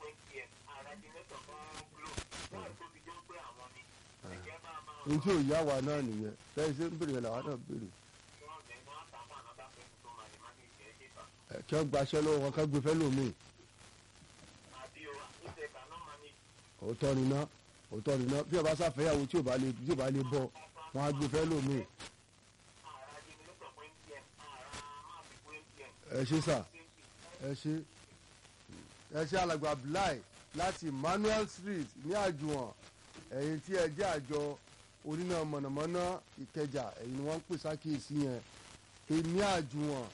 mtn àràjìnẹ́tọ̀ fún glo wọ́n tó fi jẹ́ pé àwọn ni ẹ̀jẹ̀ máa máa ohun tí ò yá wa náà nìyẹn bẹ́ẹ̀ ṣe ń béèrè yẹn làwa náà béèrè wọ́n bẹ̀ wọ́n àtàwọn ànábàpẹ́ tó máa lè má ní ìjẹ́ ṣèkà ẹ kí wọ́n gbaṣẹ́ lọ́wọ́ wọn ká gbé fẹ́ lómi àbí o àtúnṣe kaná máa ní òótọ́ ni ná òótọ́ ni ná bí ọba sáfẹ́yàwó tí ò bá lè tí ò bá lè bọ́ wọn á gbé fẹ́ lómi àràjìnẹ́tọ̀ fún mtn àrà máa fi fún mtn ẹ ṣe sà ẹ ṣe ẹ ṣe alàgbà Abdullahi láti Emmanuel Street ní àjùwọ̀n ẹ̀yin tí ẹ jẹ́ àjọ oníná mọ̀nàmọ́ná Ìkẹjà ẹ̀yin ni wọ́n ń pè sákìyèsí yẹn pé ní àjùwọ̀n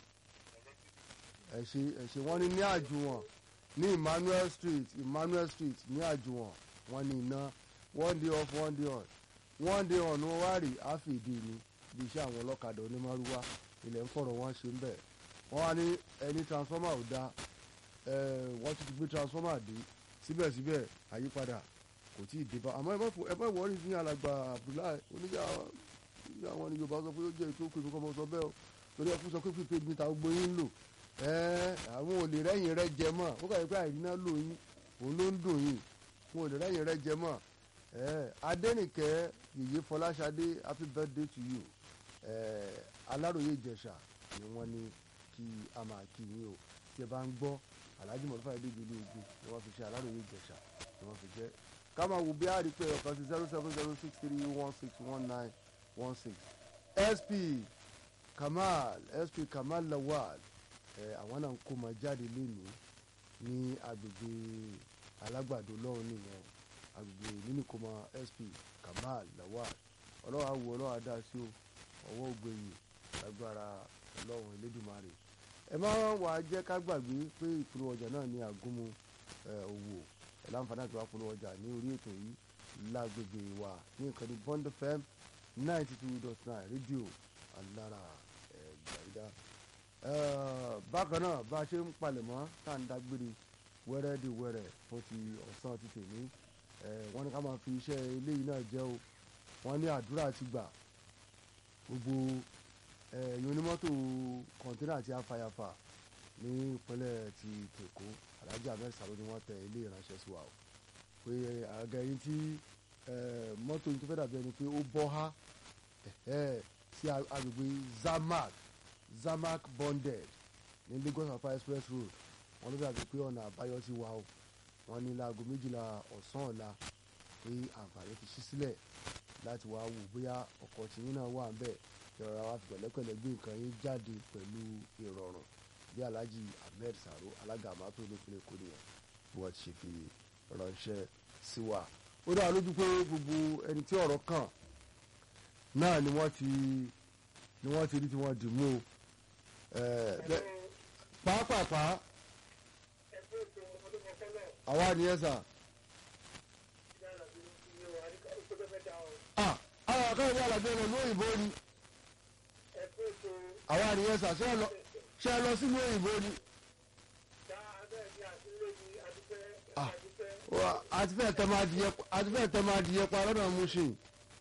ẹ ṣe ẹ ṣe wọ́n ní ní àjùwọ̀n ní Emmanuel Street Emmanuel Street ní àjùwọ̀n wọ́n ní iná one day off one day on one day on wọ́n wá rí àfìdí ni bí iṣẹ́ àwọn ọlọ́kadà onímọ̀rúwá ilẹ̀ ń fọ̀rọ̀ wọn ṣe ń bẹ̀ wọ́n wá ní ẹni transformer ò dáa ẹ wọ́n ti gbé transformer dé síbẹ̀síbẹ̀ àyípadà kò tí ì dé bá àmọ́ ẹ bá fò ẹ bá wọ́ọ́rì ní alàgbà Abdullahi oníjà ní àwọn ní Yorùbá sọ pé ó jẹ́ ètò òkè nǹkan mọ̀ sọ bẹ́ẹ̀ o torí ẹ kú sọ pé pípé mi ta gbogbo yín lò ẹ àwọn ò lè rẹ́yìn rẹ jẹ mọ́ ó kàwé pé àìríná lò yín òun ló ń dùn yín wọn ò lè rẹ́yìn rẹ jẹ mọ́ ẹ Adẹ́nìkẹ́ yèyé Fọláṣadé happy birthday to you ẹ Aláròyé Ìjẹ̀ṣà ni wọ́n ní kí a máa kí yín o tí ẹ bá ń gbọ́ alhaji mọ̀lúfà ẹ̀dẹ́gbẹ̀ ilé ogun ni wọ́n fi ṣe aláròye ìjẹ̀ṣà ni wọ́n fi jẹ́ ká máa wo bí a rí pé ọ̀kan sí zero seven zero six three one six one nine one six sp kamal sp kamal lawal ẹ àwọn náà ń kó máa jáde lénìí ní agbègbè alágbàdo lọ́hùn nìyẹn agbègbè nínú kó máa sp kamal lawal ọlọ́wà wo ọlọ́wà dá sí o ọwọ́ ògbẹ̀yìn lágbára ọlọ́run elédùnmarè ẹ má wàá jẹ́ ká gbàgbé pé ìpolówó ọjà náà ní àgúnmu òwò ẹ̀ láǹfààní àti wàá polówó ọjà ní orí ètò yìí lágbègbè wa ní ìkànnì Bond FM ninety two dot nine rédíò alára ẹ̀gbàdá. bákan náà bá a ṣe ń palẹ̀mọ́ tá à ń dágbére wẹ́rẹ́ di wẹ́rẹ́ fún ti ọ̀sán ti tèmi wọ́n ní ká máa fi iṣẹ́ eléyìí náà jẹ́ o wọ́n ní àdúrà ti gbà gbogbo ẹ̀yin onímọ́tò kọ̀ǹtínà àti afàyàfà ní ìpínlẹ̀ ti tèkó alhaji ahmed salo ni wọ́n tẹ ilé ìránṣẹ́ sí wa o pé àga ẹyin tí mọ́tò yìí tó fẹ́ dàbí ẹni pé ó bọ́ há sí agbègbè zamak zamak bonded ní lagos apá express road wọ́n ló dàbí pé ọ̀nà àbáyọ sí wa o wọ́n ní láago méjìlá ọ̀sán ọ̀la pé àǹfààní ti ṣí sílẹ̀ láti wá wò bóyá ọkọ̀ tìyín náà wà ń bẹ̀ ìrora wa fi pẹ̀lẹ́pẹ̀lẹ́ gbé nǹkan yín jáde pẹ̀lú ìrọ̀rùn bí alhaji ahmed saro alága àmàtò olókùnrin èkó nìyẹn bí wọ́n ti ṣe fi ránṣẹ́ sí wa. ó dára lójú pé gbogbo ẹni tí ọ̀rọ̀ kàn náà ni wọ́n ti ni wọ́n ti rí tí wọ́n dì mú o. pàápàá àwa nìyẹn sà. ah àwọn àkàrà ní alàgbé rẹ̀ lóyìnbó ni àwa nìyẹn sà ṣé ẹ lọ ṣé ẹ lọ sínú òyìnbó ni. àti fẹ́ẹ̀ tẹ́ máa dìyẹ àti fẹ́ẹ̀ tẹ́ máa dìyẹ pa lọ́nà Mushin.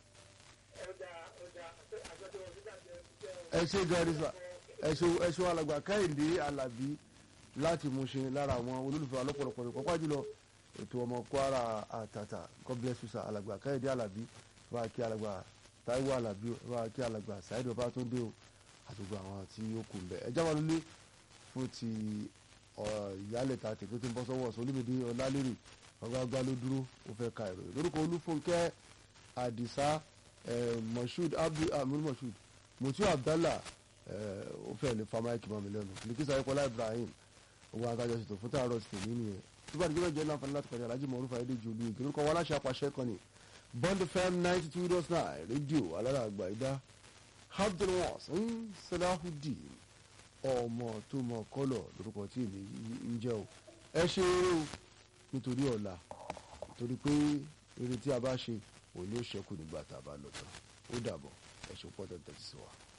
ẹ ṣe gẹ́rì sà ẹ ṣe alàgbà Kẹ́hìndé Alábí láti Mushin lára àwọn olólùfẹ́ alọ́pọ̀lọpọ̀ rẹ̀ pọ́pá jùlọ ètò ọmọ Kwara àtàtà God bless you sà alàgbà Kẹ́hìndé Alábí bá a kí alàgbà Táíwò Alábí bá a kí alàgbà Saheed Ọbátúndé o àtúgbò àwọn tí ó kù mbẹ ẹjá wa lólé fún ti ìyálẹ̀ta tètè tó ń bọ́ sọ́wọ́ sólímìdí ọlálérè ọgbàgbà ló dúró ó fẹ́ ka ìròyìn lórúkọ olúfúnkẹ́ àdìsá moshood abdul amir moshood mutu abdallah ó fẹ́ lè fa máìkì mọ́ mi lẹ́nu likisa ayọ́kọ́lá ibrahim owó akájọ ṣètò fún tààrọ̀ sí tèmi nìyẹn nígbà tí gbọ́dọ̀ jẹ́ láǹfààní láti pàdé alájí mọ̀ọ́rùfà ẹ̀dẹ́jì olú ìgbé lórúkọ wọn aláṣẹ apàṣẹ kan ní bond fm ninety two dot nine rédíò alára àgbà ìdá abdulwasan salahudeen ọmọ tó mọ kọlọ lórúkọ tí èmi ń jẹ o ẹ ṣe eré o nítorí ọ̀la torí pé eré tí a bá ṣe òun yóò ṣẹ́kù nígbà tá a bá lọ tán ó dàbọ̀ ẹ ṣe pọ́ tẹ́tẹ́ sí wa.